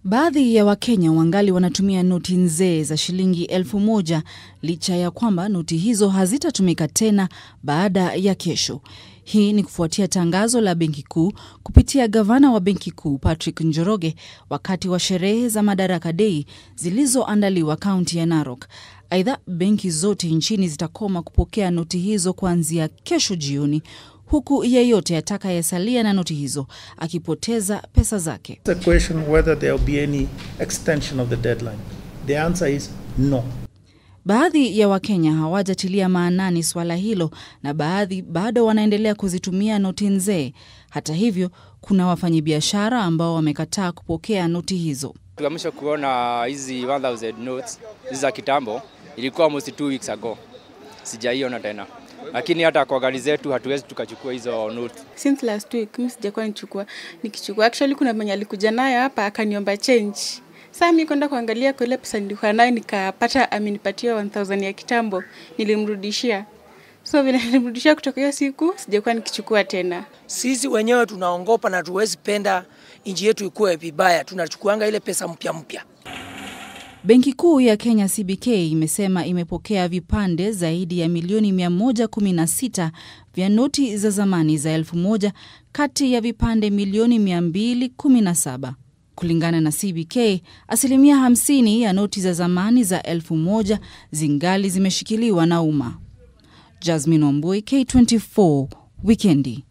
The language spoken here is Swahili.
Baadhi ya Wakenya wangali wanatumia noti nzee za shilingi elfu moja licha ya kwamba noti hizo hazitatumika tena baada ya kesho. Hii ni kufuatia tangazo la Benki Kuu kupitia gavana wa Benki Kuu Patrick Njoroge wakati wa sherehe za Madaraka Dei zilizoandaliwa kaunti ya Narok. Aidha, benki zote nchini zitakoma kupokea noti hizo kuanzia kesho jioni, huku yeyote atakayesalia na noti hizo akipoteza pesa zake. The question whether there will be any extension of the deadline. The answer is no. Baadhi ya Wakenya hawajatilia maanani swala hilo na baadhi bado wanaendelea kuzitumia noti nzee. Hata hivyo, kuna wafanyabiashara ambao wamekataa kupokea noti hizo. Tuamsha kuona hizi 1000 notes hizi za kitambo, ilikuwa almost two weeks ago, sijaiona tena, lakini hata kwa gari zetu hatuwezi tukachukua hizo notes. Since last week mimi sijakuwa nichukua nikichukua. Actually kuna mwenye alikuja nayo hapa akaniomba change. Sasa mimi kwenda kuangalia kwa ile pesa nilikuwa nayo nikapata amenipatia 1000 ya kitambo, nilimrudishia. So vile nilimrudishia kutoka hiyo siku sijakuwa nikichukua tena. Sisi wenyewe tunaongopa na tuwezi penda nchi yetu ikuwe vibaya, tunachukuanga ile pesa mpya mpya. Benki Kuu ya Kenya CBK imesema imepokea vipande zaidi ya milioni 116 vya noti za zamani za elfu moja kati ya vipande milioni 217. Kulingana na CBK, asilimia 50 ya noti za zamani za elfu moja zingali zimeshikiliwa na umma. Jasmine Ombui, K24, Wikendi.